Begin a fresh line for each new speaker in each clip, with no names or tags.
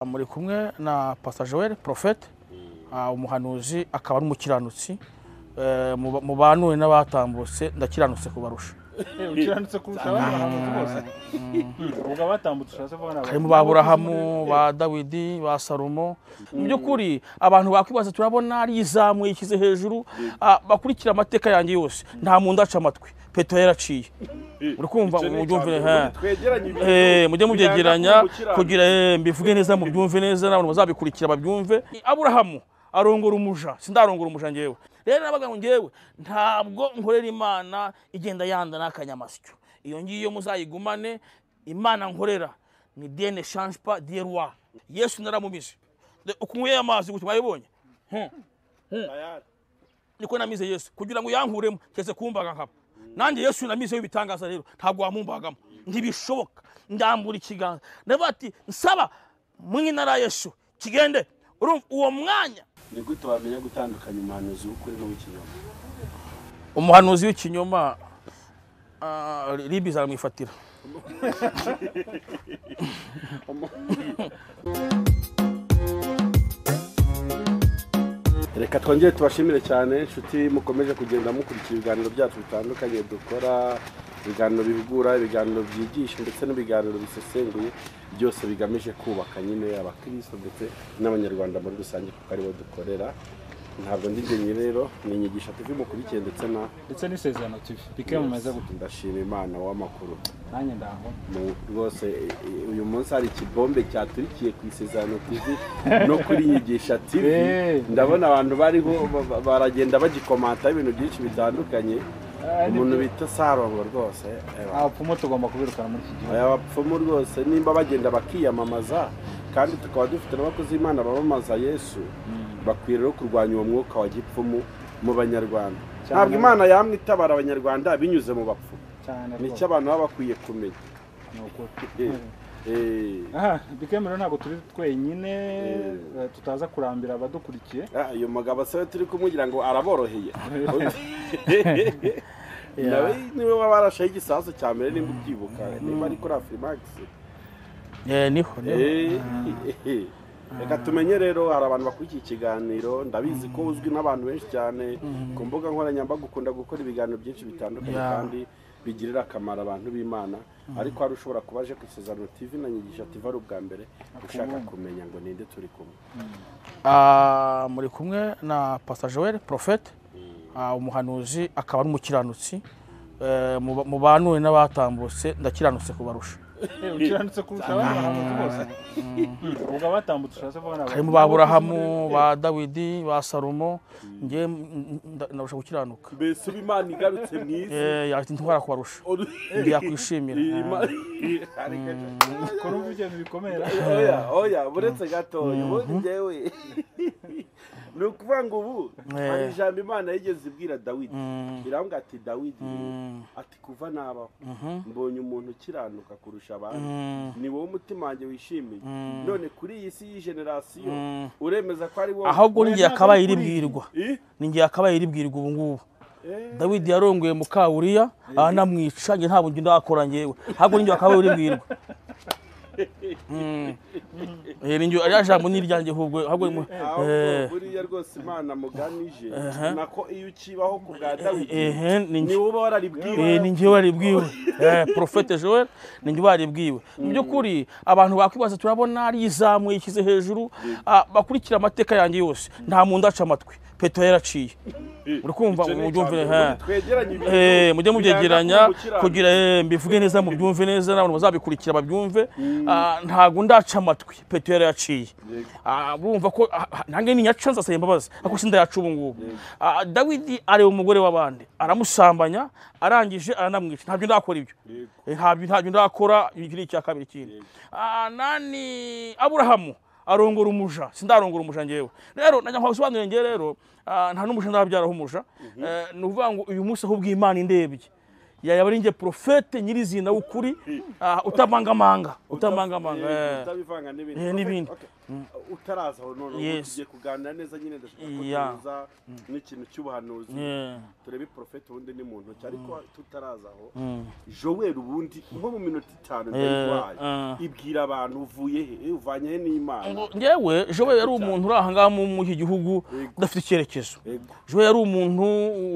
muri kumwe na Pastor Joel Prophet ah, umuhanuzi akaba n'umukiranutsi Eh, mu- mu banuwe n'abatambutse ndakiranutse kubarusha
ukiranutse kurusha abandi bahanuzi bose ubwo abatambutse ushatse kuvuga ni
harimo ba burahamu ba dawidi ba salomo mu by'ukuri abantu bakwibaza turabona rizamuye ishyize hejuru ah, bakurikira amateka yanjye yose nta muntu aca amatwi petero yaraciye uri kumva
Icyo ni
mubyumvire
icya mbere.
he.
Twegeranye ibintu,
Eh, mujye
bibanza
mubyegeranya
gukiranuka.
kugira eh, mbivuge neza mubyumve neza n'abantu bazabikurikira babyumve aburahamu arongora umuja sindarongora umuja ngewe rero nabaga ngo ngewe ntabwo nkorera imana igenda yanda n'akanyamasyo iyo ngiyo muzayigumane imana nkorera ni dieu ne change pas dieu roi yesu naramumize De- ukuntu unyweye amazi gutya mwabibonye Hmm. niko namize yesu kugira ngo yankuremo kese kumbaga nkaba nanjye yesu namizeho ibitangaza rero ntabwo wamumbagamo ntibishoboka ndambura ikiganza ndavuga ati nsaba mu ntara ya yesu kigende urumva uwo mwanya
ni gute wamenya gutandukanya umuhanuzi w'ukuri n'uw'ikinyoma
umuhanuzi w'ikinyoma ah, libi zaramwifatira
reka twongere tubashimire cyane inshuti mukomeje kugenda mukurikira ibiganiro byacu bitandukanye dukora ibiganiro bihugura ibiganiro byigisha ndetse n'ibiganiro bisesenguye byose bigamije kubaka nyine abakristo ndetse n'abanyarwanda muri rusange kuko aribo dukorera ntabwo ndi njyenyine rero ni inyigisha tuvi mukurikiye ndetse na
ndetse n'isezerano tv bike mumeze gutya
ndashima imana w'amakuru
nanjye ndaho
Mu- rwose e- e- uyu munsi hari ikibombe cyaturikiye ku isezerano tv no kuri nyigisha tv
Eh.
ndabona abantu bariho ba- ba- baragenda bagikomantaho ibintu byinshi bitandukanye umuntu bita sarongo rwose eh,
abapfumu tugomba kubirukana muri iki gihugu
aya bapfumu rwose nimba bagenda bakiyamamaza kandi tukaba dufite n'abakozi b'imana bamamaza yesu bakwiye rero kurwanya uwo mwuka wa gipfumu mu banyarwanda ntabwo imana yamwe itabara abanyarwanda binyuze mu bapfumu
cyane
nicyo
rwose
abantu baba bakwiye kumenya
ni ukuri
Eh, eh.
aha bike rero ntabwo turi twenyine
Eh.
eh, tutaza kurambira abadukurikiye
Ah, uyu mugabo se turi kumwigira ngo araboroheye nawe niwe wabarashaho igisasu cya mbere nimba ubyibuka niba ari kuri afirimagisi
Eh, niho niho.
reka tumenye rero hari abantu bakurikiye ikiganiro ndabizi ko uzwi n'abantu benshi cyane ku mbuga nkoranyambaga ukunda gukora ibiganiro byinshi bitandukanye
Yeah.
kandi bigirira akamaro abantu b'imana ariko hari ushobora kuba aje ku isezerano tv na nyigisha tv ari ubwa mbere ushaka kumenya ngo ninde turi kumwe
Ah, muri kumwe na Pastor Joel Prophet ah, umuhanuzi akaba n'umukiranutsi Eh, mu- mu banuwe n'abatambutse ndakiranutse kubarusha
Eh, ukiranutse kurusha abandi bahanuzi bose ubwo abatambutse ushatse kuvuga ni abahanuzi
harimo ba burahamu ba dawidi ba salomo njye narusha gukiranuka
mbese uba imana igarutse mu isi
Eh, yaje intwara kubarusha ndi yakwishimira
kora uva ibyo bintu bikomera
oya oya buretse gatoya ubundi njyewe ni ukuvuga ngo ubu hari ijambo imana yigeze ibwira dawidi irambwa ati dawidi ati kuva nabaho mbonye umuntu ukiranuka kurusha abandi ni wowe umutima wanjye wishimiye none kuri iyi si y'ijenerasiyo uremeza ko ari wowe
ahubwo ni njye yakabaye
Oya, ntabwo ari
iribwirwa
Eh?
ni njye yakabaye iribwirwa ubu ngubu dawidi yarongoye mukawuriya anamwica njye ntabwo njye ndakora njyewe ahubwo ni njye yakabaye iribwirwa Mm. Eh, ni njye ariya jambo ni iryanjye ahubwo ahubwo ni mu-
ahubwo
Eh,
buriya rwose imana muganije nako iyo ukibaho ku bwa dawidi
eh, ni njye
ni wowe uba wararibwiwe
Eh, ni njye waribwiwe eh, profete joel ni njye waribwiwe mu by'ukuri abantu bakwibaza turabona rizamuye ishyize hejuru ah, bakurikira amateka yanjye yose nta muntu aca amatwi petero yaraciye uri kumva
Icyo ni
mubyumvire
icya mbere.
he
twegeranye ibintu,
Eh, mujye mubyegeranya
bibanza ku
kugira eh, mbivuge neza mubyumve neza n'abantu bazabikurikira babyumve Ah, ntago ndaca amatwi petero yarayaciye Ah, urumva ko ah, ah, nange ninyaca nzasaba imbabazi ariko sindayaca ubu ngubu Ah, dawidi areba umugore w'abandi aramusambanya arangije aranamwica ntabyo ndakora ibyo Eh, ntabyo ntabyo ndakora iki ni icya kabiri kindi Ah, nani aburahamu arongora umuja sindarongora umuja ngewe rero najya nkagusobanurira ngewe rero ah, nta n'umuja ndabyaraho umuja Eh, ni ukuvuga ngo uyu munsi ahubwo imana indebye yaba ari njye porofete nyirizina w'ukuri ah, utamangamanga utamangamanga eh.
utabivanga n'ibindi
Eh, n'ibindi.
Okay. utaraza aho noneho
Yes.
tugiye kuganira neza nyine ndashaka ko
Yeah.
tuza n'ikintu cy'ubuhanuzi
Yeah.
turebe porofeti ubundi ni mu ntoki ariko tutaraza aho joweli ubundi nko mu minota itanu
Yeah,
ndayiguhaye
uh.
ibwira abantu uvuye he Eh, uvanye he n'imana
Ngo Njyewe Joel yari umuntu uri aha ngaha mu- mu iki gihugu udafite icyerekezo
Ego.
Joel yari umuntu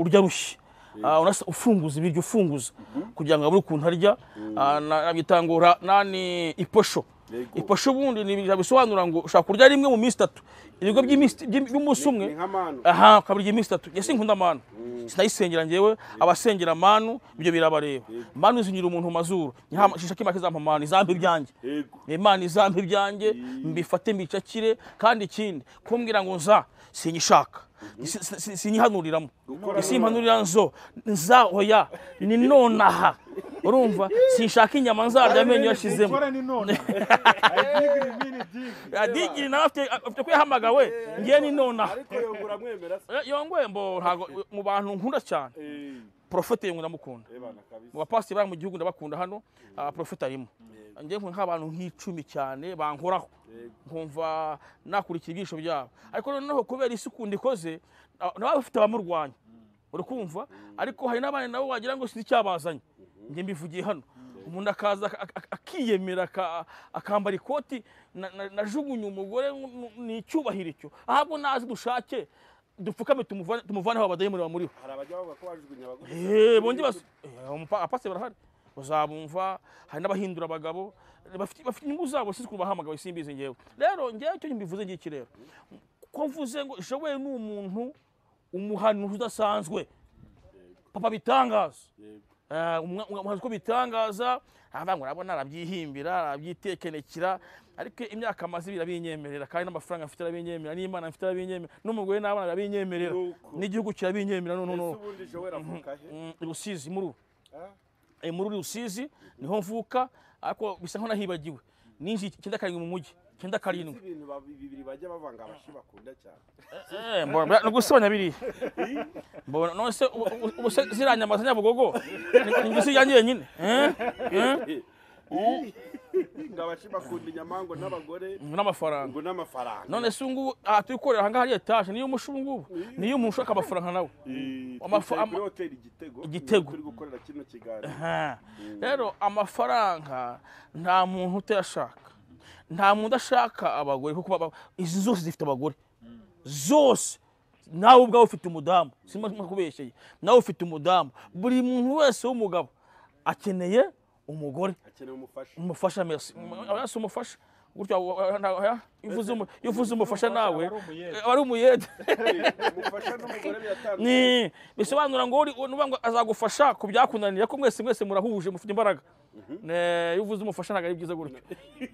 urya rushye Ah, unasa- ufunguza ibiryo ufunguza kugira ngo abure ukuntu arya Ah, na- nabitangura nani iposho
Ego.
iposho ubundi ni ibintu bisobanura ngo ushobora kurya rimwe mu minsi itatu ibigo by'iminsi- by'im- by'umunsi umwe
ni nk'amanu
aha ukabirya iminsi itatu yesi nkunda manu sinayisengera njyewe abasengera manu ibyo birabareba manu zinyura umuntu mu mazuru Nyaha- shishake make zampa manu izampa ibyanjye
yego
imana izampa ibyanjye mbifate mbicakire kandi ikindi kumbwira ngo nza sinyishaka Si- si- si- sinyihanuriramo
Gukora
isimpanurira nzo nza oya ni nonaha urumva sinshaka inyama nzarya amenyo yashizemo
Gukora ni none. I dig it, mean it, dig.
digiri nawe afite afite kuyahamagawe ngiye ni nonaha
ariko yongura mwemera se
Eh, yongwe mbo ntago mu bantu nkunda cyane
Eh,
porofete yongwe ndamukunda
ebana kabisa
mu bapasiteri bari mu gihugu ndabakunda hano ah, porofete arimo njye nkunda nk'abantu nk'icumi cyane bankoraho
Yego.
nkumva nakurikira ibyigisho byabo ariko noneho kubera isi ukuntu ikoze ah, nawe bafite abamurwanya uri kumva ariko hari n'abandi nabo wagira ngo sinzi icyabazanye njye mbivugiye hano umuntu akaza ak- ak- akiyemera aka- akambara ikoti na- na- najugunye umugore nk- ni icyubahiro icyo ahubwo nazi dushake dupfukame tumuvane- tumuvaneho abadayimoni bamuriho
hari abajya bavuga ko bajugunya abagore
Eh, bongi bas apasi barahari uzabumva hari n'abahindura abagabo bafite bafite inyungu zabo sinzi ukuntu bahamagawe simbizi ngewe rero ngewe icyo mbivuze ngiki rero ko mvuze ngo jowe ni umuntu umuhanuzi udasanzwe papa bitangaza
Yego.
Eh, umwa- umwa- umuhanzi uko bitangaza aravuga ngo urabona arabyihimbira arabyitekenekera ariko imyaka amaze ibi irabinyemerera kandi n'amafaranga mfite arabinyemerera n'imana mfite arabinyemerera n'umugore n'abana barabinyemerera
Nuko.
n'igihugu kirabinyemerera no no no
ese ubundi joweli avuka he
Mm, i Rusizi muru
Ah.
Eh, muri Rusizi niho mvuka ariko bisa nkaho nahibagiwe ninjiye icyenda karindwi mu mujyi icyenda
Sinzi
karindwi
ibintu babi- bibiri bajya bavanga abashi bakunda cyane
Eh, mbona ni gusebanya biriya mbona none se ubu- ubu- ubu se ziriya nyama za nyabugogo ni- ni ngo isi yanjye nyine Eh? Eh?
ngo abashi bakunda inyamango n'abagore
n'amafaranga
ngo n'amafaranga
none se ubu ngubu aha turi korera aha ngaha hari etaje niyo umusha ubu ngubu niyo umuntu ushaka amafaranga nawe
Eh,
Amafa-
twicaye
ama-
kuri hoteli igitego
Igitego.
turi gukorera kino kiganiro
Aha. rero amafaranga nta muntu utayashaka nta muntu udashaka abagore kuko baba- izi zose zifite abagore zose nawe ubwawe ufite umudamu sima kubeshye nawe ufite umudamu buri muntu wese w'umugabo akeneye umugore
akeneye umufasha
umufasha merci yasi umufasha gutya wa- wa- nta- oya, iyo uvuze umu- iyo uvuze umufasha nawe
aba ari umuyede.
aba ari umuyede
umufasha n'umugore biratandukanye
ni bisobanura ngo uri- nuba ngo azagufasha ku byakunaniye ko mwese mwese murahuje mufite imbaraga Ne- iyo uvuze umufasha ntabwo ari byiza gutyo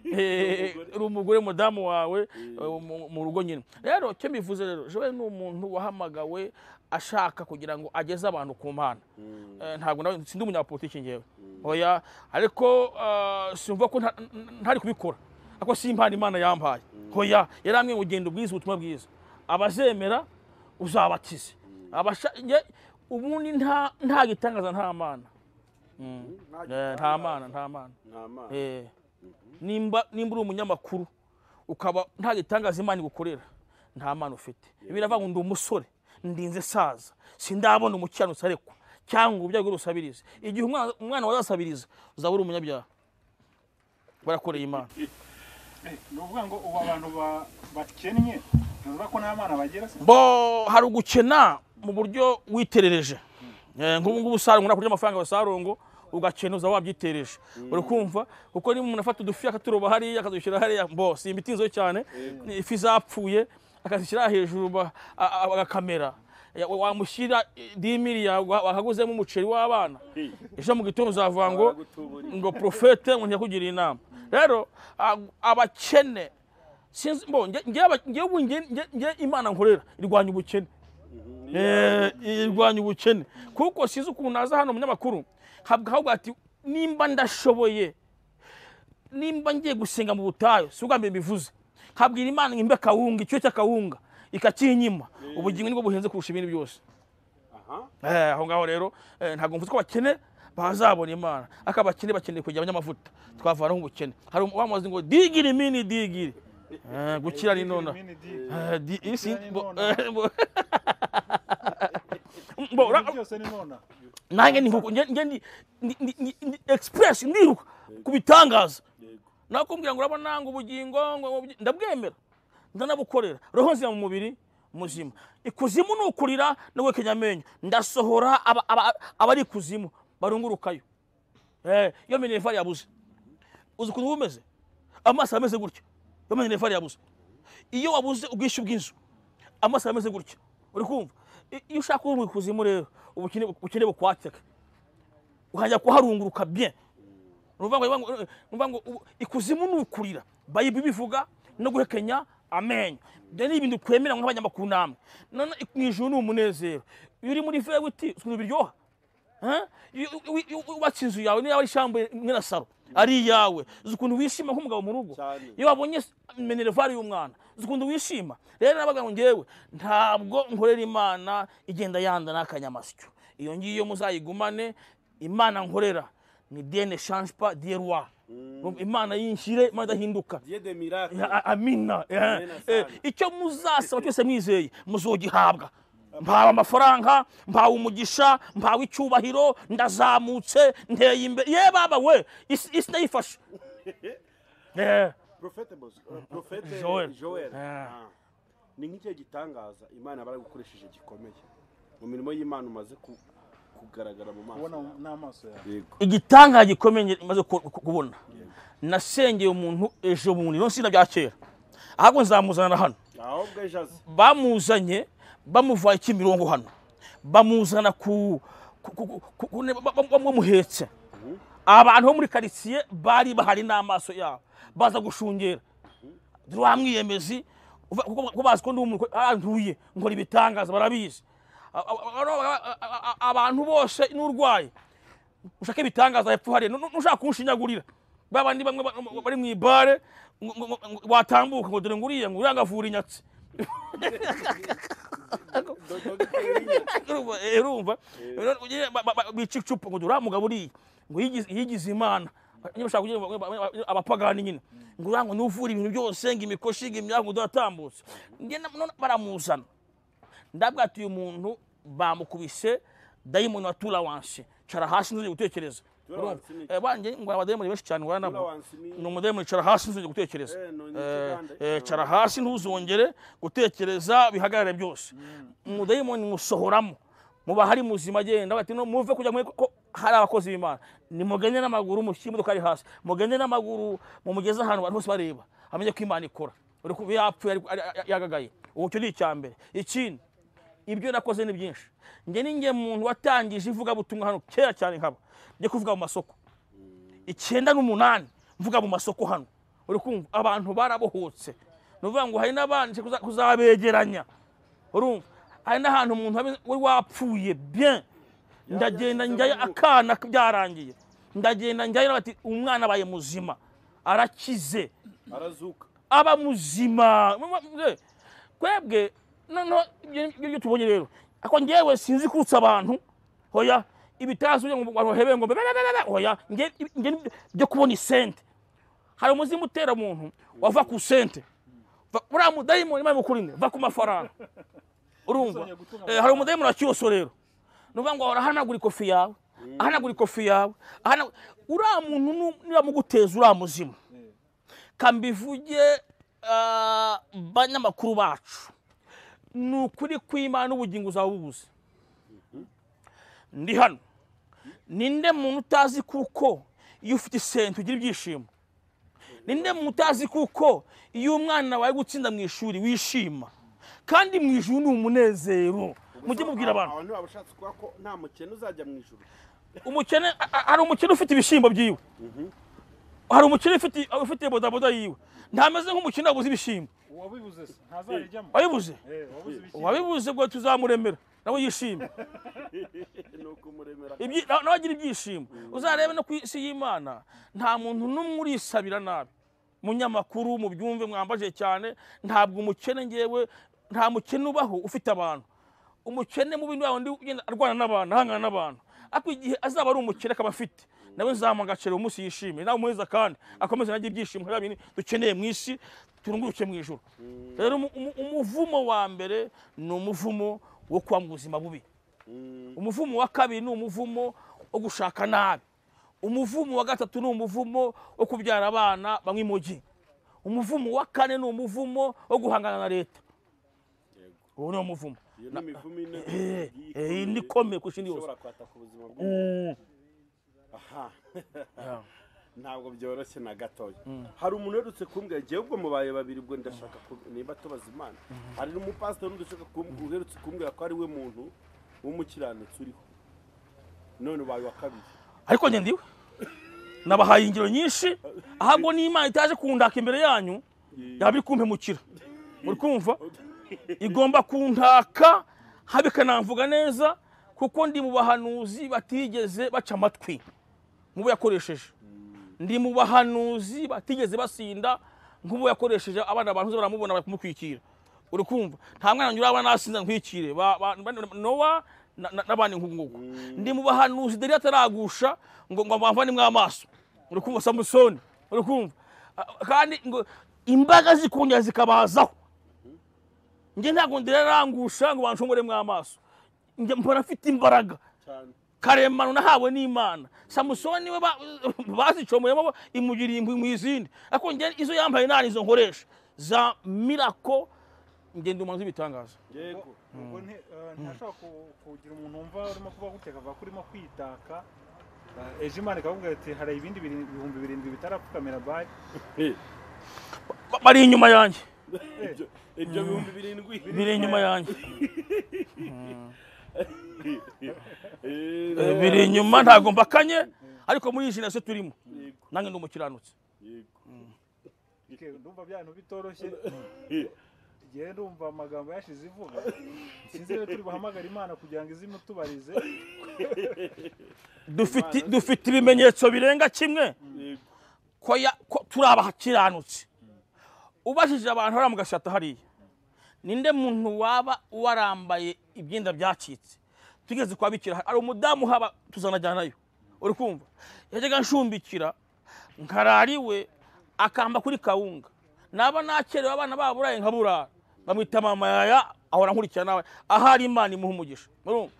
Eh, uri umugore mudamu wawe eh, mu- mu rugo nyine rero icyo mbivuze rero jowe ni umuntu wahamagawe ashaka kugira ngo ageze abantu ku mpana Eh, ntabwo nawe sindi umunyapolitiki ngewe oya ariko ah, simva ko nta- n- ntari kubikora ariko si impano imana yampaye oya yarambwiye ngo genda ubwiza ubutumwa bwiza abazemera uzabatize Abasha- nge- ubundi nta nta gitangaza nta mana Eh, nta mana nta mana
ntamana
Eh. nimba nimba uri umunyamakuru ukaba nta gitangaza imana igukorera nta mana ufite biravuga ngo ndi umusore ndinze saza sindabona umukiranutsi arekwa cyangwa uburyo bwo rusabiriza igihe umwana umwana wazasabiriza uzaba uri umunyabyaha barakoreye imana
Ni ukuvuga ngo ubu abantu ba- bakennye ntibivuga ko nta mana bagira se
bo hari ugukena mu buryo witerereje Eh, nk'ubu ngubu usarongo nakurya amafaranga basarongo ugakena uzaba wabyiterereje uri kumva kuko niba umuntu afata udufi akaturoba hariya akadushyira hariya bo si imbitinzeho cyane ni ifi zapfuye akazishyira hejuru ba- a- a- agakamera Ya- wa- wamushyira eh, dimiri yawe wa- wakaguzemo umuceri w'abana ejo mu gitondo uzavuga ngo
Baragutubura.
ngo porofete ngo ntiyakugira inama rero ah, abakene sinzi mbo nge- ngewe aba- ngewe ubu nge- nge- nge imana nkorera irwanya ubukene Eh, irwanya ubukene kuko sinzi ukuntu naza hano umunyamakuru nkavuga ahubwo ati nimba ndashoboye nimba ngiye gusenga mu butayu si ubwa mbere mbivuze nkabwira imana ngo imbe akawunga icyo cy'akawunga ikakinyima ubugingo nibwo buhenze kurusha ibindi byose
aha
Eh, aho ngaho rero eh, ntabwo mvuze ko bakene bazabona imana ariko abakene bakeneye kujya abanyamavuta twavanaho ubukene hari uwamaze ngo digiri mini digiri Eh, gukira ni nona Eh, di- isi- bo- eh, bo- bo- ra-
byose ni nona
nanjye nihuko nge- nge ndi- ndi- ndi- ndi- ndi- express ndiruka ku bitangaza
yego
nakubwira ngo uraba nanga ubugingo ngo- ngo- ndabwemera ndanabukorera roho nzira mu mubiri muzima ikuzimu ni ukurira no guhekenya amenyo ndasohora aba- aba- abari ikuzimu barungurukayo Eh, iyo minervari yabuze uzi ukuntu uba umeze amaso aba ameze gutya iyo minervari yabuze iyo wabuze ubwishyu bw'inzu amaso aba ameze gutya uri kumva I- iyo ushaka kuba mu ikuzimu rero ubukene ubukene bukwateka ukajya kuharunguruka bien Nuvuga ngo- nuvuga ngo- nuvuga ngo ubu- ikuzimu ni ukurira bayibuli ibivuga no guhekenya amenyo ibyo ni ibintu twemera nk'abanyamakuru namwe none mu ijuru ni umunezero iyo uri muri vewiti ukuntu biryoha Eh? Iyo- iyo- iyo wubatse inzu yawe niyo yaba ari ishyamba imwe na saro ari iyawe uzi ukuntu wishima nk'umugabo mu rugo
Cyane.
iyo wabonye minervari y'umwana uzi ukuntu wishima rero nabaga ngo ngewe ntabwo nkorera imana igenda yandana akanyamasyo iyo ngiyo muzayigumane imana nkorera ni dieu ne change pas dieu roi imana yinshire imana idahinduka
dieu de miracle
A- amina eh.
Amina
Eh,
sana.
icyo muzasaba cyose mwizeye muzogihabwa mpawe amafaranga mpawe umugisha mpawe icyubahiro ndazamutse nteye imbere ye baba we isi isi ndayifashe Eh,
profete bozo uh, profete
Joel.
joel, joel.
Ah.
Ah. ni nk'icyo gitangaza imana baragukoresheje gikomeye mu mirimo y'imana umaze ku, kugaragara mu maso
ubona
yawe.
n'amaso yawe
yego
igitangaza gikomeye maze kubona nasengeye umuntu ejo bundi no sina bya kera ahubwo nzamuzana hano
ahubwo ejo azi
bamuzanye bamuvaye kimirongo hano bamuzana ku ku- ku- ku- ku- ne- ba- ba- ba- bamuhetse abantu bo muri karitsiye bari bahari n'amaso yabo baza gushungera dore wa mwiyemezi uva- kuko- kuko bazi ko ndi umuntu ko- ah, ntuye nkora ibitangaza barabizi A- a- a- a- a- a- abantu bose n'urwaye ushaka ibitangaza hepfo hariya Nu- nu- nushaka kunshinyagurira ba bandi bamwe ba- bari mu ibare ngo- ngo- ngo- ngo watambuka ngo dore nguriya ngo urangavura inyatsi urumva eh, urumva Rero ugire- ba- ba- ba- bica icupa ngo uriya mugabo uriya ngo yigize- yigize imana nyine bashaka kugira ngo- ngo- abapagani nyine ngo uriya ngo ni uvura ibintu byose ngo imikoshi ngo imyago ngo udatambutse Njye na- none baramuzana ndabwira ati uyu muntu bamukubise dayimoni wa turawanse cara hasi nzongera gutekereza
Tolerance ni iki?
Eh, banjye ngo abadayimoni benshi cyane ngwana nabo
Tolerance ni-
ni umudayimoni cara hasi nzongera gutekereza
Eh, no, ni
Eh,
ikigande.
eh, cara hasi ntuzongere gutekereza bihagarare byose umudayimoni musohoramo muba hari muzima agenda bati no muve kugira mwe ko hari abakozi b'imana nimugende n'amaguru mushyire imodoka ari hasi mugende n'amaguru mumugeze ahantu abantu bose bareba amenye ko imana ikora uri kuba yapfuye ari- ari- ari- yagagaye ubu cyo ni icya mbere ikindi ibyo nakoze ni byinshi njye ni njye muntu watangije ivugabutumwa hano kera cyane nkaba njye kuvuga mu masoko icyenda n'umunani mvuga mu masoko hano uri kumva abantu barabohotse ni ukuvuga ngo hari n'abanje kuza- kuzabegeranya urumva hari n'ahantu umuntu abe- we wapfuye bien ndagenda njyayo akana byarangiye ndagenda njyayo bati umwana abaye muzima arakize
arazuka
aba muzima Eh, kwebwe noneho ibyo ngibyo ibyo tubonye rero ako ngewe sinzi kurutsa abantu hoya ibitazo kugira ngo abantu bahebe ngo be- be- be- be- be- hoya nge nge ni byo kubona isente hari umuzimu utera umuntu wava ku sente Va- uriya mudayimoni imana imukurinde va ku mafaranga urumva
Uzongera gutuma
Eh, hari umudayimoni wa kiyoso rero ni ukuvuga ngo ahora ahanagura ikofi yawe ahanagura ikofi yawe ahana- uriya muntu nu- niramuguteza uriya muzimu kambivuge ah, banyamakuru bacu ni ukuri kw'imana n'ubugingo uzaba ubuze ndi hano ninde muntu utazi kuko iyo ufite isente ugira ibyishimo ninde muntu utazi kuko iyo umwana wawe gutsinda mu ishuri wishima kandi mu ijuru ni umunezero mujye mubwira abantu
abantu baba bashatse kuvuga ko nta mukene uzajya mu ijuru
umukene a- a- hari umukene ufite ibishyimbo byiwe hari umukene ufite ufite bodaboda yiwe ntameze nk'umukene wabuze ibishyimbo
uwabibuze se ntazarijyamo
wabibuze
Eh, wabuze ibiki
wabibuze ngo tuzamuremera nawe yishimye
ni ukumuremera
Ibyi- na- nawe agira ibyishimo uzarebe no ku isi y'imana nta muntu n'umwe urisabira nabi munyamakuru mu byumve mwambaje cyane ntabwo umukene ngewe nta mukene ubaho ufite abantu umukene mu bindi wawe undi ugenda arwana n'abantu ahangana n'abantu ariko igihe azaba ari umukire akaba afite nawe nzamuha umunsi yishimiye nawe umuheza kandi akomeze anagira ibyishimo kubera bintu dukeneye mu isi turunguruke mu ijoro rero umu- umu- umuvumo wa mbere ni umuvumo wo kuba mu buzima bubi umuvumo wa kabiri ni umuvumo wo gushaka nabi umuvumo wa gatatu ni umuvumo wo kubyara abana banywa imogi umuvumo wa kane ni umuvumo wo guhangana na leta uwo ni wo muvumo
iyo ni imivumo ine
Eh,
igiye
eh, iyi ni
ikomeye,
ikomeye kurusha indi yose
ishobora kwataka ubuzima
Mm.
bw'umuntu aha
Yeah.
ntabwo byoroshye na gatoya hari umuntu uherutse kumbwira njyewe ubwo mubaye babiri ubwo ndashaka ku- nimba tubaza imana hari umupasitori udashaka kumbwira uherutse kumbwira ko ari we muntu w'umukiranutsi uriho none ubaye wa kabiri
ariko njye ndiwe nabahaye ingero nyinshi ahubwo n'imana itaje kundaka imbere yanyu yaba iri kumpemukira muri kumva igomba kuntaka haba ikanamvuga neza kuko ndi mu bahanuzi batigeze baca amatwi nk'ubu yakoresheje ndi mu bahanuzi batigeze basinda nk'ubu yakoresheje abana banuze baramubona bari kumukwikira uri kumva nta mwana nyura abana nasinda nkwikire Ba- ba- ba- nowa na- na- n'abandi nk'ubu ngubu ndi mu bahanuzi deri ataragusha ngo ngo bamvanemo amaso uri kumva samusoni uri kumva Ah, kandi ngo imbaga zikongera zikabazaho njye ntabwo ndirarangusha ngo banshongoremo amaso njye mpora mfite imbaraga
cyane
karemano nahawe n'imana samusoni we ba- bazicomuyemo imugiriye impuhwe mu izindi ariko njye izo yambaye nta nizo nkoresha za mirako njye ndi umuntu w'ibitangaza
yego
ubwo nte- eh, ntashaka ku- kugira umuntu wumva urimo kuba gutya akavuga ko urimo kwitaka Eh, ejo imana ikavuga ati hari ibindi biri- ibihumbi birindwi bitarapfukamira bari
Eh,
Ba- bari inyuma yanjye
ibyo- ibyo bihumbi birindwi
biri inyuma yanjye
Eh,
Eh, biri inyuma ntabwo mbakanye ariko muri iyi jenasi turimo
yego,
nange ndi umukiranutsi
yego.
Ke, ndumva byantu bitoroshye
Eh,
igihe ndumva amagambo yashize ivuga sinzi rero turi buhamagare imana kugira ngo izimu tubarize
Dufite- dufite ibimenyetso birenga kimwe
yego.
ko ya- ko turi abakiranutsi ubajije abantu bari mu gashata hariya ninde muntu waba warambaye ibyenda byacitse tugeze kwa bikira hari umudamu uhaba tuzanajyanayo uri kumva yajyaga nshumbikira nkarara iwe akamba kuri kawunga naba nakerewe abana baburaye nkaburara bamwita mama yaya ahora nkurikira nawe ahari imana imuha umugisha murumva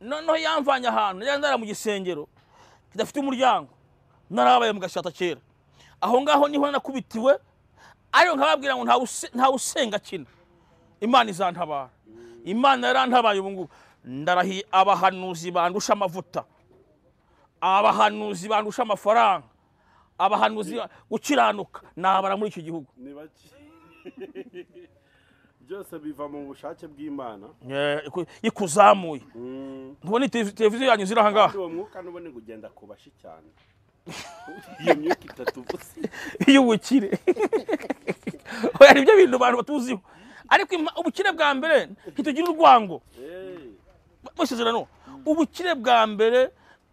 noneho yamvanye ahantu yari ndara mu gisengero kidafite umuryango narabaye mu gashata kera aho ngaho niho nakubitiwe ariko nkababwira ngo ntawe use- ntawe usenga kina imana izantabara imana yarantabaye ubu ngubu ndarahiye abahanuzi bandusha amavuta abahanuzi bandusha amafaranga abahanuzi ba- gukiranuka nabara muri iki gihugu
ni bake byose biva mu bushake bw'imana
Eh, iku- ikuzamuye
Mm.
ntubona televi- televiziyo yanyu ziri aha ngaha
uwo mwuka n'ubundi ngo ugenda ku bashi cyane iyo myuka itatu ubusa
y'ubukire oya nibyo bintu abantu batuziho ariko ima- ubukire bwa mbere ntitugira urwango
Eh,
masezerano ubukire bwa mbere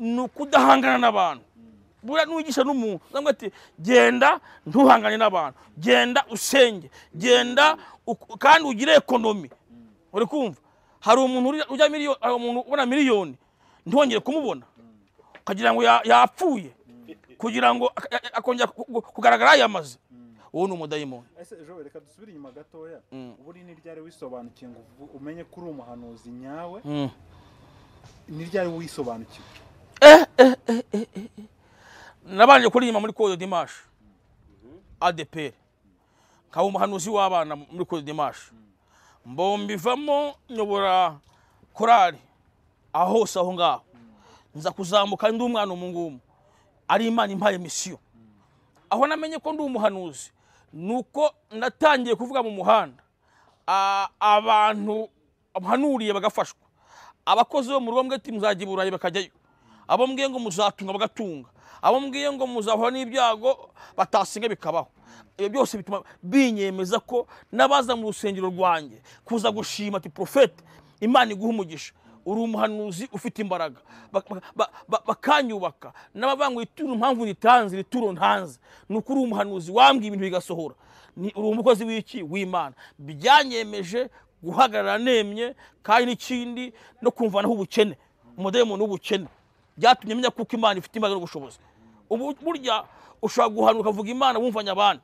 ni ukudahangana n'abantu buriya n'uwigisha n'umuntu uramubwira ati genda ntuhangane n'abantu genda usenge genda uk- kandi ugire ekonomi uri kumva hari umuntu uri- urya miliyoni hari umuntu ubona miliyoni ntiwongere kumubona ukagira ngo ya- yapfuye kugira ngo ak- ak- akongera ku- ku- kugaragara yamaze uwo ni umudayimoni
ese ejo reka dusubire inyuma gatoya ubu ni ni ryari wisobanukiwe ngo uvu- umenye ko uri umuhanuzi nyawe
Mm.
ni ryari wisobanukiwe
nabanje kuririmba muri Code Dimash ADPR nkaba umuhanuzi w'abana muri Code Dimash mbombivamo nyobora korari aho hose aho ngaho nza kuzamuka ndi umwana umu ngumu ari imana impaye misiyo aho namenye ko ndi umuhanuzi ni uko natangiye kuvuga mu muhanda a- abantu mpanuriye bagafashwa abakozi bo mu rugo mbwira ati muzajya i burayi bakajyayo abo mbwiye ngo muzatunga bagatunga abo mbwiye ngo muzahura n'ibyago batasinga bikabaho ibyo byose bituma binyemeza ko n'abaza mu rusengero rwanjye kuza gushima ati porofete imana iguha umugisha uri umuhanuzi ufite imbaraga Ba- ba- ba- ba- bakanyubaka n'abavangu ituro impamvu ritanze iri turo ntanze ni uko uri umuhanuzi wambwiye ibintu bigasohora ni uri umukozi w'iki w'imana byanyemeje guhagarara nemye kandi n'ikindi no kumvanaho ubukene umudayimu w'ubukene byatumye menya kuko imana ifite imbaraga n'ubushobozi ubu burya ushobora guhana ukavuga imana wumvanya abantu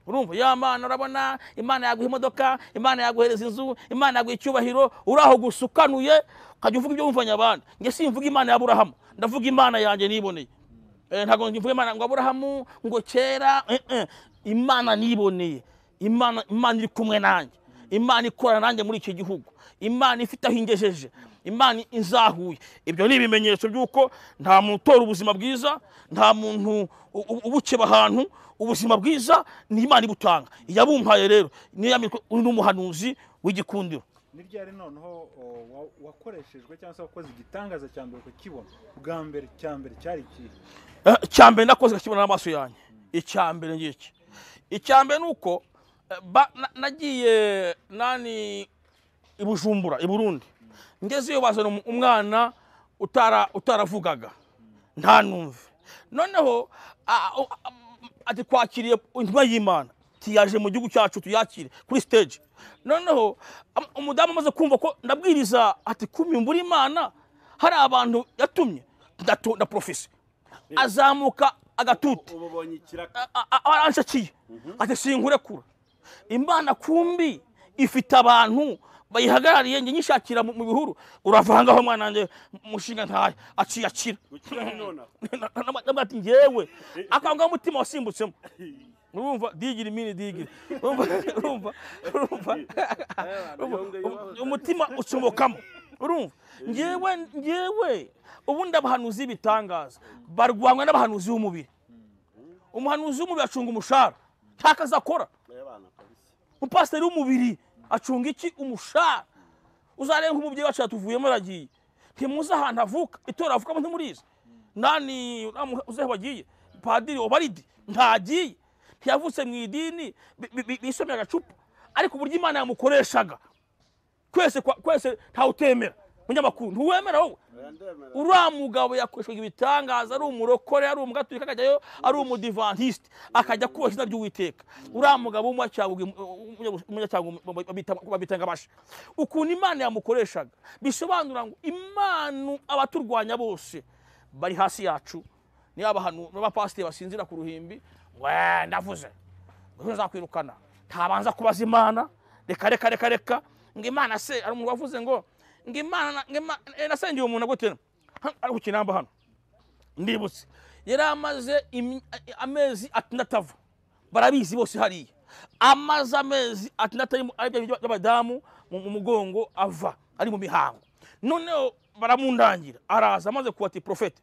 urumva ya mana urabona imana yaguha imodoka imana yaguhereza inzu imana yaguha icyubahiro uraho gusa ukanuye ukajya uvuga ibyo wumvanya abantu njye simvuga imana ya burahamu ndavuga imana yanjye niboneye ntabwo mvuga imana ngo aburahamu ngo kera imana niboneye imana imana iri kumwe nanjye imana ikorana nanjye muri icyo gihugu imana ifite aho ingejeje imana izahuye ibyo ni ibimenyetso by'uko nta muntu utora ubuzima bwiza nta muntu ubukeba ahantu ubuzima bwiza ni imana ibutanga iyabumpaye rero uri n'umuhanuzi w'igikundiro
ni ryari noneho wakoreshejwe cyangwa se wakoze igitangaza cya mbere ukakibona bwa mbere cya mbere cyari ikihe
icya mbere nakoze akakibona n'amaso yanjye icya mbere ngiki icya mbere ni uko nagiye nani i bujumbura i burundi ngezeyo bazana umwana utaravugaga ntanumve noneho twakiriye intumwa y'imana tuyaje mu gihugu cyacu tuyakire kuri siteji noneho umudamu amaze kumva ko ndabwiriza ati kumimbura imana hari abantu yatumye na porofesi azamuka agatuti aranshakiye ati sinkurekura imana kumbi ifite abantu bayihagarariye njye nyishakira mu bihuru uravangaho mwana wanjye mushinga ntayo aciye akira ati ngewe akanga umutima wasimbutsemo urumva digiri mini digiri urumva urumva umutima ucomokamo urumva ngewe ngewe ubundi abahanuzi b'ibitangaza barwanywa n'abahanuzi b'umubiri umuhanuzi w'umubiri acunga umushahara ntako azakora umupasiteri w'umubiri acunga iki umushahara uzarenga umubyeyi wacu yatuvuyemo aragiye ntimuzi ahantu avuka itora avukamo ntimurizi nani uzehe wagiye padiri obaridi ntagiye ntiyavutse mu idini bisomye agacupa ariko uburyo imana yamukoreshaga kwese kwese ntawutemera munyamakuru ntuwemera wowe uriya mugabo yakoreshwaga ibitangaza ari umurokore ari umugatulika akajyayo ari umudivantisite akajya kubaha izina ry'uwiteka uriya mugabo w'umunyacyango abasha ukuntu imana yamukoreshaga bisobanura ngo imana abaturwanya bose bari hasi yacu niyo abahantu n'abapasiteri basinzira ku ruhimbi we ndavuze ejo zakwirukana ntabanza kubaza imana reka reka reka reka ngo imana se hari umuntu wavuze ngo ngo imana nasengeye umuntu agutera ari ku kinamba hano ndibutse yari amaze amezi atandatu ava barabizi bose hariya amaze amezi atandatu ari bya by'abadamu mu mugongo ava ari mu mihango noneho baramundangira araza amaze kubati porofeti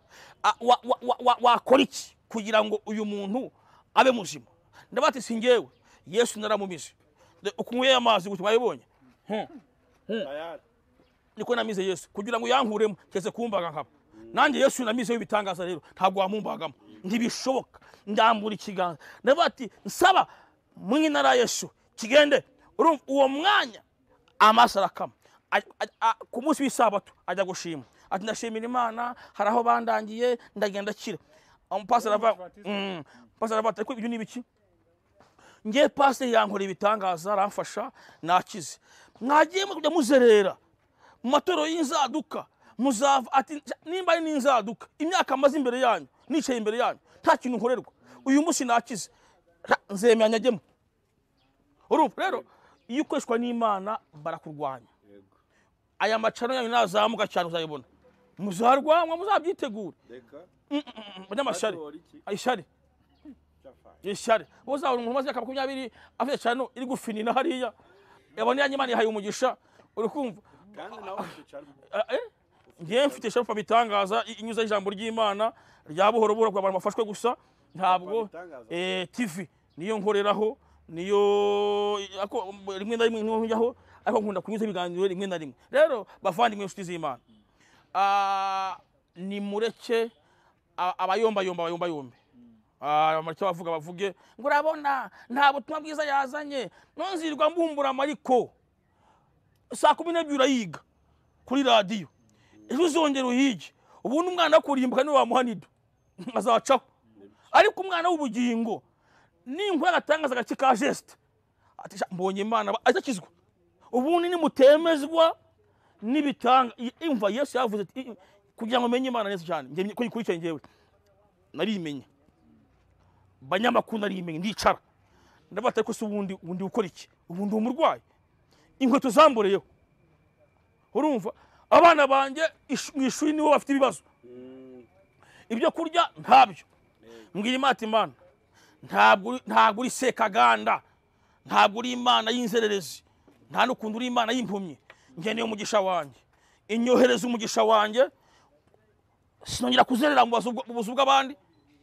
wakora iki kugira ngo uyu muntu abe muzima ndabati si ngewe yesu naramumize ukunyweye amazi gutyo wayibonye niko namize yesu kugira ngo yankuremo kese kumbaga nkaba nanjye yesu namizeho ibitangaza rero ntabwo wamumbagamo ntibishoboka ndambura ikiganza ndabati nsaba mu intara yesu kigende urumva uwo mwanya amaso arakama ku munsi w'isabato ajya gushima ati ndashimira imana hari aho bandangiye ndagenda akira umupasiteri aravuga pasiteri aravuga ati ibyo ni ibiki ngewe pasiteri yankora ibitangaza aramfasha nakize mwagiye kujya muzerera mu matorero y'inzaduka muzava ati nimba ari n'inzaduka imyaka amaze imbere yanyu nicaye imbere yanyu nta kintu nkorerwa uyu munsi nakize nzemera nyagemo urumva rero iyo ukoreshwa n'imana barakurwanya aya macano yanyu nazamuka cyane uzayibona muzarwanwa muzabyitegure abanyamashyari ishyari ishyari uzabona umuntu umaze imyaka makumyabiri afite cyane iri gufinina hariya yabona yanyu imana yahaye umugisha uri kumva ngewe mfite sharupa bitangaza inyuze ijambo ry'imana rya buhoro buhoro kugira abantu bafashwe gusa ntabwo tivi niyo nkoreraho niyo rimwe na rimwe njyaho ariko nkunda kunyuza ibiganiro rimwe na rimwe rero bavandimwe inshuti z'imana ni mureke abayombayomba bayombayombe abamarike bavuga bavuge ngo urabona nta butumwa bwiza yazanye nonzirwa mbumbura amariko saa kumi n'ebyiri urayiga kuri radiyo ejo uzongera uyige ubundi umwana wo kurimbuka niwe wamuha nido azacaho ariko umwana w'ubugingo ninkora agatangaza agace ka jesite mbonye imana azakizwa ubundi nimutemezwa n'ibitanga imva yesu yavuze kugira ngo menye imana neza cyane njye ko ikurikiye njyewe narimenya banyamakuru narimenya ndicara ndabata ariko se ubundi ubundi ukora iki ubundi umurwayi inkweto zamboreyeho urumva abana banjye ish- mu ishuri nibo bafite ibibazo ibyo kurya ntabyo mbwira imata imana ntabwo uri- ntabwo uri sekaganda ntabwo uri imana y'inzererezi nta n'ukuntu uri imana y'impumyi ngeneye umugisha wanjye inyohereza umugisha wanjye sinongera kuzerera mu bazu- mu buzu bw'abandi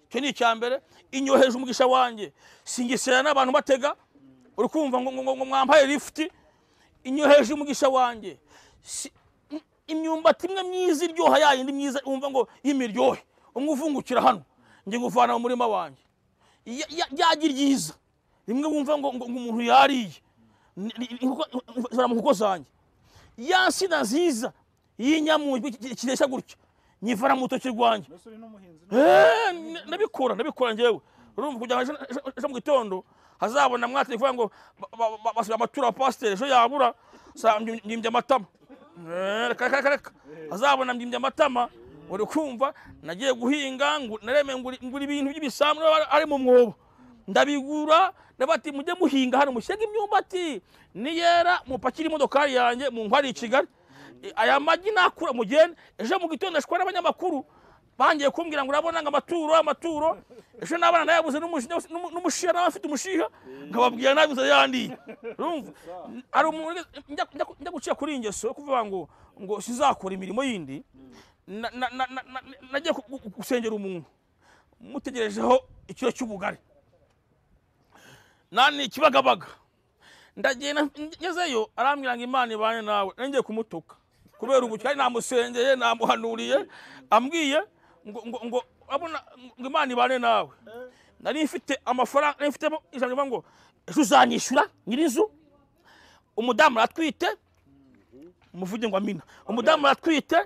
icyo ni icya mbere inyoheje umugisha wanjye singisera n'abantu batega uri kumva ngo ngo- ngo- ngo mwambaye lifuti inyoheje umugisha wanjye Si- im- imyumbati imwe myiza iryoha yayindi myiza wumva ngo y'imiryohe umwe uvungukira hano njye nguvana mu murima wanjye Ya- ya- ryagi ryiza rimwe wumva ngo ngo ngo umuntu yariye Ni- ni- inkoko- zara mu nkoko zanjye ya nsina nziza y'inyamunyu kireshya gutya nyivana mu rutoki rwanjye
mbese uri n'umuhinzi
Eh, n- nabikora nabikora njyewe urumva kugira ngo ejo- ejo- ejo mu gitondo hazabona mwatelefone ngo ba- ba- ba- basiba amatura wa pasiteri ejo yabura sa- mbyi- mbyimbye amatama Eh, reka reka reka reka hazabona mbyimbye amatama uri kumva nagiye guhinga ngu- nareme ngura ngura ibintu by'ibisambu n'aba ari mu mwobo ndabigura ndabati mujye muhinga hano mushyega imyumbati niyera mupakire imodokari yanjye munkwari i kigali I- aya magi nakura mugende ejo mu gitondo ashwa n'abanyamakuru bangiye kumbwira ngo urabona ngo amaturo amaturo ejo n'abana nayabuze n'umushi- n'umu- n'umushiha n'abafite umushiha nkababwira nabi inzara yandiye urumva hari umuntu ugeze- njya- njya njya gucika kuri iyi ngeso yo kuvuga ngo ngo sizakora imirimo yindi na- na- na- na- na- nagiye gu- gu- gusengera umuntu mutegerejeho ikiro cy'ubugari nani ikibagabaga ndagenda ngezeyo arambwira ngo imana ibane nawe ngiye kumutuka kubera ubu cyari namusengeye namuhanuriye ambwiye ngo ngo ngo abona ngo imana ibane nawe nari mfite amafaranga nari mfitemo ijana rivuga ngo ejo uzanyishyura nyir'inzu umudamu aratwite muvuge ngo amina umudamu aratwite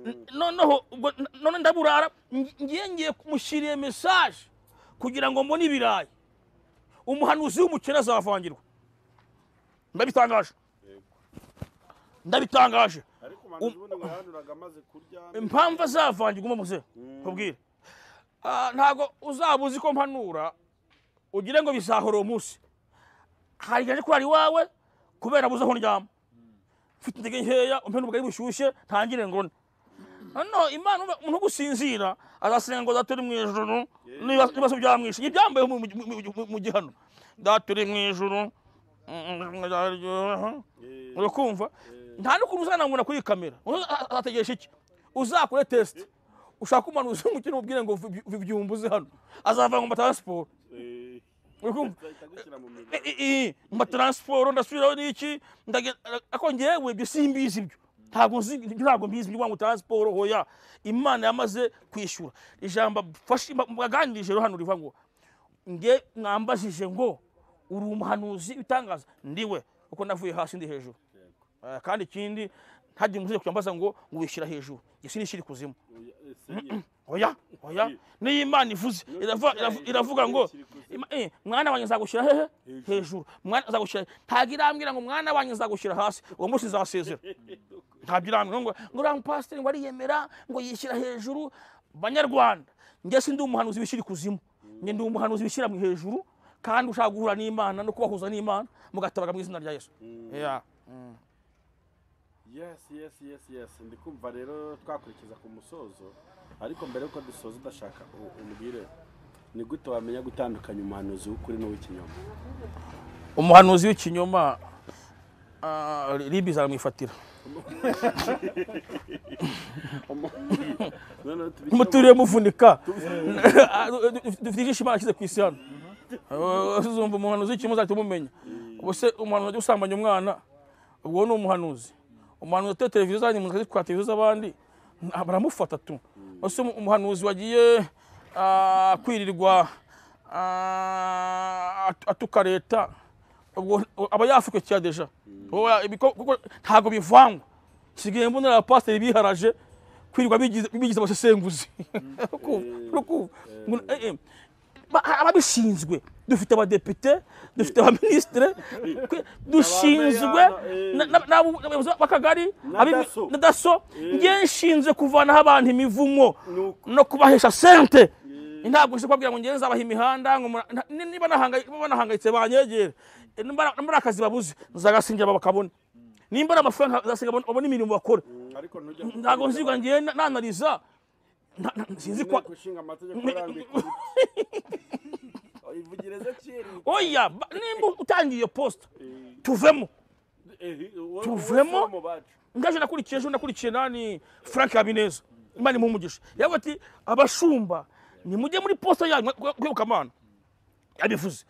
n- noneho ubwo n- none ndaburara ngi- ngiye ngiye kumushyiriye mesaje kugira ngo mbone ibirayi umuhanuzi w'umukene azavangirwa ndabitangaje ndabitangaje
ariko umuhanuzi ubundi ngo yahanuraga amaze kurya
impamvu azavangirwa umuze nkubwire Ah, ntabwo uzaba uzi ko mpanura ugire ngo bizahora uwo munsi hari igihe nje kurara iwawe kubera buze aho ndyama mfite intege nkeya umpe n'ubugari bushyushye ntangire ngone noneho imana urumva umuntu ugusinzira azasenga ngo data uri mu ijuru niba- niba se byamwishe ibyambaye mu- mu- mu- mu- mu gihano data uri mu ijuru mm, nzaryoha uri kumva nta n'ukuntu uzanamubona kuri iyi kamera Uza- a- a- ategereje iki uzakore tesite ushaka umuhanuzi w'umukene umubwire ngo vi- vi- byumbuze hano azava ngo mbatanga siporo
Eh,
uri kumva
ahita agushyira mu mirimo
I- i- i- mba taransiporo ndasubiraho n'iki ndagenda ariko ngewe ibyo simbizi ibyo ntabwo nzi ntabwo mbizi ibyo ngo taransiporo hoya imana yamaze kwishyura ijambo mfashe- mba- mbaganirije rero hano rivuga ngo nge mwambajije ngo uri umuhanuzi utangaza ndiwe kuko navuye hasi ndi hejuru Eh, kandi ikindi ntagire umuze kuyambaza ngo ngo wishyira hejuru njye sinishyira ikuzimu
Eh, Seigneur.
oya oya
Eh.
niyo imana ivuze iravuga- iravu- iravuga ngo Ima- eh, mwana wanjye nzagushyira hehe hejuru mwana nzagushyira he- ntabwo irambwira ngo mwana wanjye nzagushyira hasi uwo munsi nzasezera ntabyo irambwira ngo ngo uriya mupasiteri ngo ariyemera ngo yishyira hejuru banyarwanda njye si ndi umuhanuzi wishyira ikuzimu njye ndi umuhanuzi wishyira mu hejuru kandi ushaka guhura n'imana no kubahuza n'imana mugatabaga mu izina rya yesu Yeah.
yes yes yes yes ndi kumva rero twakurikiza ku musozo ariko mbere yuko dusoza udashaka u- umbwire ni gute wamenya gutandukanya umuhanuzi w'ukuri n'uw'ikinyoma
umuhanuzi w'ikinyoma ah, libi zaramwifatira
noneho tubishyire mu-
muturiye muvunika dufite ijisho imana ashyize ku isi hano uzumva umuhanuzi w'ikinyoma uzahita umumenya ubuse umuhanuzi wajya usambanya umwana uwo ni umuhanuzi umuhanuzi wateye televiziyo zanyu umuntu akazitwara televiziyo z'abandi nta- baramufata tu ubuse umuhanuzi wagiye ah, kwirirwa ah, at- atuka leta ubwo aba yafukwe cya deja Wowe, ibi ko- kuko ntabwo bivangwa nsigaye mbonera abapasiteri biharaje kwirirwa bigize bigize abasesenguzi Urukumva? Urukumva? Ngo, eh, eh, ba- ababishinzwe dufite abadepite dufite abaminisitire dushinzwe
Abame-
na- n'abo- n'abayobozi b'akagari
Na
abimi-
Dasso.
na daso ngewe nshinzwe kuvanaho abantu imivumo
Nuko.
no kubahesha sente ntabwo nje kubabwira ngo ngewe nzabaha imihanda ngo mura- nta- ni- niba nahangayi- niba banahangayitse banyegere E, nimba nimba ari akazi babuze nzagasingira bakabona nimba ari amafaranga nzasiga babone- babone imirimo bakora
ariko ntujya
ntabwo nzirwa ngewe na- nanariza nta- nta- sinzi kwa
inteko ishinga amategeko irambika ivugireze kiri
oya ba- nimba utangiye iyo posita tuvemo Tuvemo? ngaje nakurikiye ejo nakurikiye nani frank habineza imana imuhe umugisha yavuga ati abashumba nimujye muri posita yanyu kwirukamana yabivuze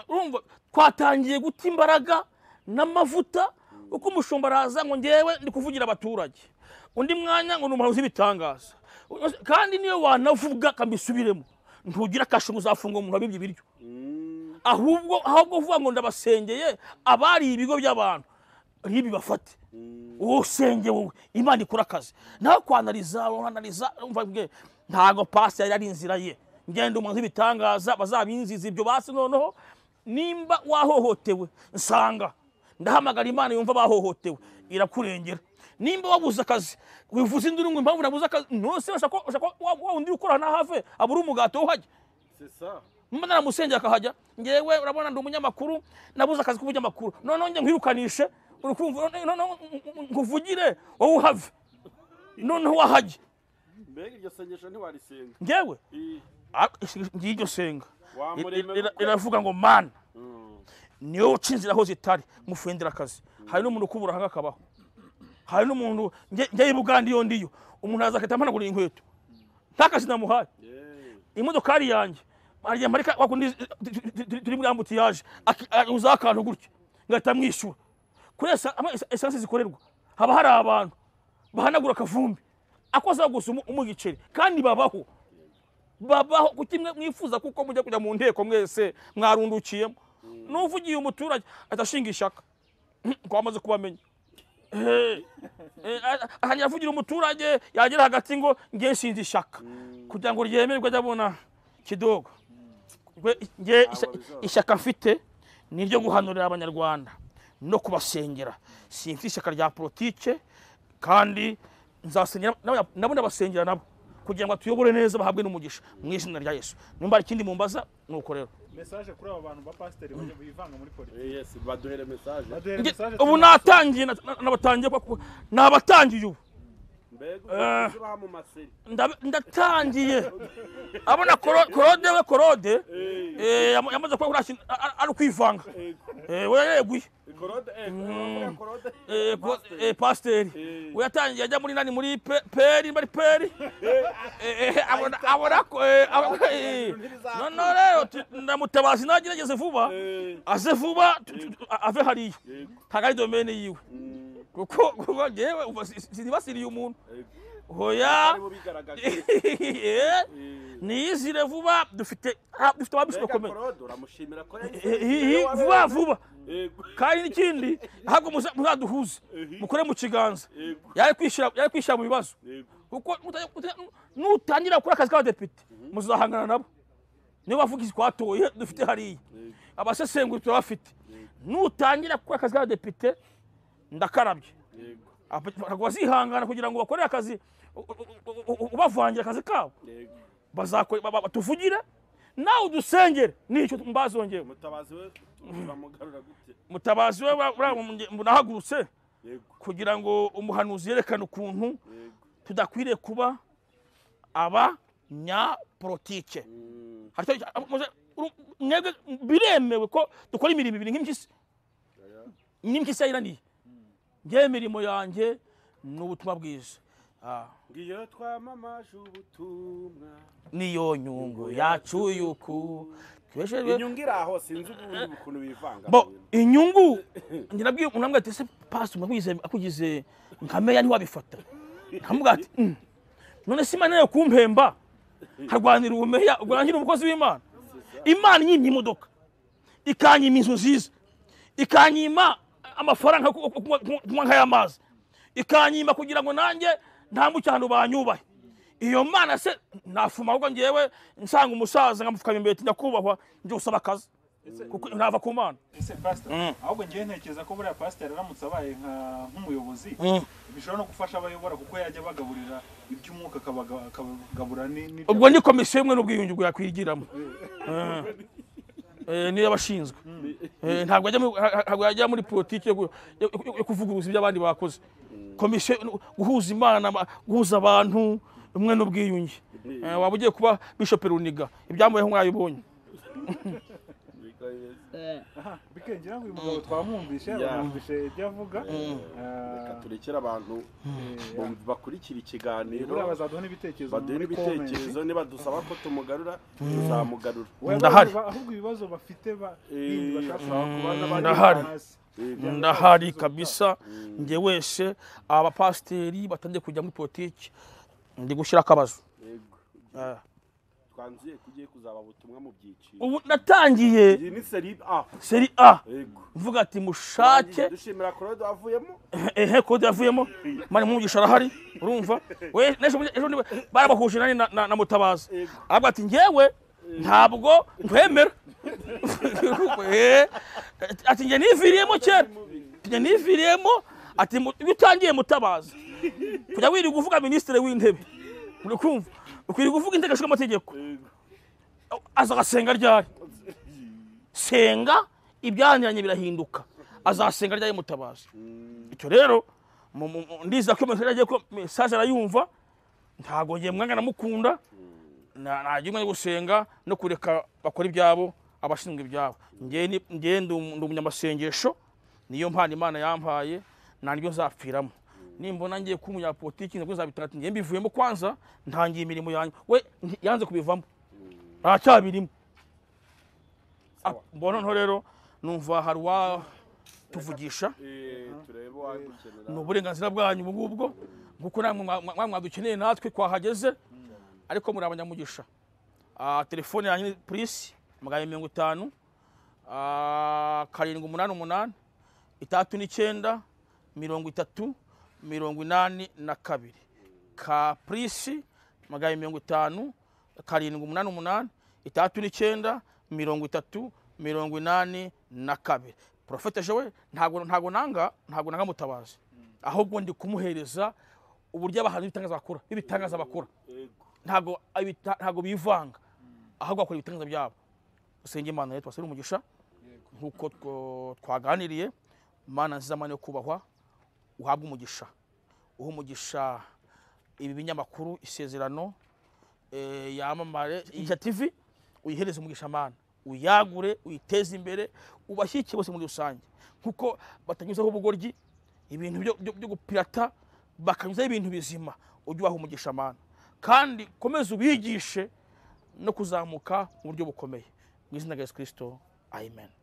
urumva twatangiye guta imbaraga n'amavuta uko umushumba araza ngo ngewe ndi kuvugira abaturage undi mwanya ngo ni umuhanuzi w'ibitangaza kandi niyo wanavuga akambisubiremo ntugira kashe ngo uzafunga umuntu wabibye ibiryo ahubwo ahubwo vuga ngo ndabasengeye abari ibigo by'abantu ntibi bafate usenge wowe imana ikora akazi nawe kwanariza uranariza umva mbwe ntabwo pasi yari ari inzira ye ngenda umuntu w'ibitangaza bazabinziza ibyo basi noneho nimba wahohotewe nsanga ndahamagara imana yumva bahohotewe irakurengera nimba wabuze akazi wivuze induru ngo impamvu nabuze akazi nonse ushaka ko- ushaka ko wa wa wundi ukorana hafi abura umugati wo hajya mba naramusengera akahajya ngewe urabona ndi umunyamakuru nabuze akazi k'ubunyamakuru noneho njye nkwirukanishe uri kumva noneho nkuvugire wowe uhave noneho wahajye
mbega iryo sengesho ntiwarisenga
ngewe
I-
ariko ngiye iryo senga
wamuremera
Ira-
uko-
iravuga ngo mana
Mm.
niwe uca inzira aho zitari mufendera akazi hari n'umuntu ukubura hanga akabaho hari n'umuntu njye- njyewe i bugande iyo ndiyo umuntu azakahita ampanagura inkweto nta kazi namuhaye
Yeah.
imodokari yanjye agiye marika wakundi izi- tu- tu- tu- turi muri ambutiyaje uzaho akantu gutya ngahita mwishyura kuri esa- ama esa- esanse zikorerwa haba hari abantu bahanagura akavumbi akozaho gusa umu- umugiceri kandi babaho babaho kuki mwe mwifuza kuko mujya kujya mu nteko mwese mwarundukiyemo n'uvugiye umuturage atashinga ishaka twamaze kubamenya Eh, eh, a- atangira avugira umuturage yagera hagati ngo nge nshinze ishaka kugira ngo ryemerwe ajya abona kidogo Gwe- nge isha-
bizoroha.
ishyaka mfite ni iryo guhanurira abanyarwanda no kubasengera simfite ishyaka rya politike kandi nzasengera n'abanya- nabo ndabasengera nabo kugira ngo atuyobore neza bahabwe n'umugisha mu izina rya yesu nimba hari ikindi mumbaza ni uko rero
mesaje kuri abo bantu ba pasiteri bajya bivanga muri politiki
Eh, yes, baduhere message
baduhere
Nge-
mesaje
ubu natangiye na- na- nabatangiye kuko- nabatangiye ubu
mbega
Eh.
uzabaha mu maseri
Ndabe- ndatangiye abona koro- korode we korode eh, yam- yamaze kuba kuriya kintu a- a- ari kwivanga Eh, we yeguye
korode eh, korode, korode
Eh, ko-
Master.
eh, pasiteri
Eh.
we yatangiye ajya muri nani muri pe- peri muri peri Eh, eh, abona abona ko eh, abona- eh. noneho rero tu- ndamutabaza nanjye nageze vuba
Eh,
aze vuba tu- tu- a- ave hariya
yego.
ntabwo ari domene yiwe
Mm,
kuko kuko ngewe uba si- si- sinibasiriye umuntu
yego.
hoya
Aribo bigaragaje
Eh,
Eh,
niyizire vuba dufite ah, dufite ababisha
mbega
bakomeye
korode uramushimira ko yahise
Eh, eh,
yigira
eh,
iwawe.
vuba vuba
Yego,
kandi n'ikindi ntabwo muza- muzaduhuze
Ehe.
mukore mu kiganza
yego,
yari kwishyira yari kwishyira mu bibazo
yego.
kuko mutajya- mutajya- nutangira gukora akazi k'abadepite muzahangana nabo niyo bavuga iki twatoye dufite hariya abasesenguzi turabafite nutangira gukora akazi k'abadepite ndakarabye
Yego,
Aba- ntabwo bazihangana kugira ngo bakorere akazi u- u- u- u- ubavangira akazi kabo
yego.
bazakora ba- ba- batuvugire nawe udusengere nicyo mbazongera
mutabazi we turamugarura gute
mutabazi we bra- bra- munge- munahagurutse
yego
kugira ngo umuhanuzi yerekane ukuntu
yego
tudakwiriye kuba abanyapolitike
Mm,
Hari icyo- abo- muze- uru- mwebwe biremewe ko dukora imirimo ibiri nk'impyisi
oya.
n'impyisi yayiraniye ngewe imirimo yanjye ni ubutumwa bwiza Ah.
ngiyo twamamaje ubutumwa
niyo nyungu yacu y'uku tweshejwe
inyungu iri aho sinzi ubundi ukuntu bivanga
bo inyungu ngira bwiye unambwa ati se pasi mwagize akugize nka meya ni wabifata nkamubwa ati "Mm, none se imana yo kumpemba harwanira ubumeya urwangira umukozi w'imana imana inyimye imodoka ikanyima inzu nziza ikanyima amafaranga yo ku- ku- kunywa- kunywa nk'ay'amazi ikanyima kugira ngo nanjye ntambuke ahantu banyubahe iyo mana se nafuma ahubwo ngewe nsanga umusaza nkamupfukama imbere ati nyakubahwa njye usaba akazi kuko nava ku mana
ese pastor
Mm.
ahubwo ngewe ntekereza ko buriya pastor aramutse abaye nka- nk'umuyobozi bishobora no gufasha abayobora kuko yajya abagaburira iby'umwuka akabaga- akabagabura ni- n'ibya-
ubwo ni komisiyo imwe n'ubwiyunge bwakwigiramo niyo abashinzwe ntabwo ajya muri- ha- ha- ntabwo yajya muri politiki yo ku- yo- yo- yo kuvuguruza ibyo abandi bakoze komisiyo no- guhuza imana ama- guhuza abantu umwe n'ubwiyunge Eh, waba ugiye kuba bishop runiga ibyamuyeho mwabibonye
aha bikengera ngo uyu mugabo twamwumvishe
Yeah.
banamvishe ibyo avuga
reka
Ah,
turekere abantu bumva- bakurikira ikiganiro
buriya bazaduha n'ibitekerezo
baduhe
muri comment.
n'ibitekerezo niba dusaba ko tumugarura tuzamugarura
Waba
Ndahari.
ureba ahubwo ibibazo bafite ba-
Eh,
bindi bashaka
bashaka kubaza abandi
Ndahari.
hasi.
Eh,
ndahari kabisa njye wese abapasiteri batangiye kujya muri politiki ndi gushyira akabazo
yego.
Eh,
twanzuye kugiye kuzaba ubutumwa mu byiciro
ubu natangiye
iyi ni seri a
seri a
yego
mvuga ati mushake
dushimira korode wavuyemo
ehe kode yavuyemo mani mwumvisha arahari urumva we n'ejo bundi- ejo bundi barabahuje nani na- na na mutabazi aravuga ati ngewe ntabwo nkwemera Eh, ati njye niviriyemo kera Ati, njye niviriyemo ati mu- iyo utangiye mutabazi kujya wirirwa uvuga minisitiri w'intebe uri kumva ukwiriye uvuga inteko ishinga amategeko aza agasenga ryari senga ibyaniranye birahinduka azasenga ryari mutabazi icyo rero mu- mu- mu- ndiza ko mesage agiye ko mesaje arayumva ntabwo ngiye mwanga namukunda najya umwe no gusenga no kureka bakora ibyabo abashinzwe ibyabo ngewe ni- ngewe ndi umu- ndi umunyamasengesho niyo mpano imana yampaye naryo nzapfiramo nimbona ngiye kuba umunyapolitiki nabwo nzabitanga ati ngewe mbivuyemo kwanza ntangiye imirimo yanjye we nti- yanze kubivamo aracyabirimo Ah, mbona noneho rero numva hari uwatuvugisha
turebe uwadukenera
ni uburenganzira bwanyu ubu ngubwo kuko namwe mwa- mwa- mwadukeneye natwe twahageze ariko muri abanyamugisha Ah, telefone yanyu ni purisi magana abiri mirongo itanu ah, karindwi umunani umunani itandatu n'icyenda mirongo itatu mirongo inani na kabiri ka purisi magana abiri mirongo itanu karindwi umunani umunani itandatu n'icyenda mirongo itatu mirongo inani na kabiri porofete jowe ntabwo ntabwo nanga ntabwo nanga mutabazi ahubwo ndi kumuhereza uburyo abahanzi b'ibitangaza bakora b'ibitangaza bakora
yego
ntabwo abita- ntabwo bivanga ahubwo bakora ibitangaza byabo usenge imana rero twasabira umugisha nk'uko two- twaganiriye mana nziza mana yo kubahwa uhabwe umugisha uha umugisha ibi binyamakuru isezerano eh, yamamare iya tv uyihereze umugisha mana uyagure uyiteze imbere ubashyikiye bose muri rusange nk'uko batanyuzaho ubugoryi ibintu byo- byo byo gupirata bakanyuzaho ibintu bizima ujye ubaha umugisha mana kandi komeza ubigishe no kuzamuka mu buryo bukomeye mu izina rya yesu kirisito amen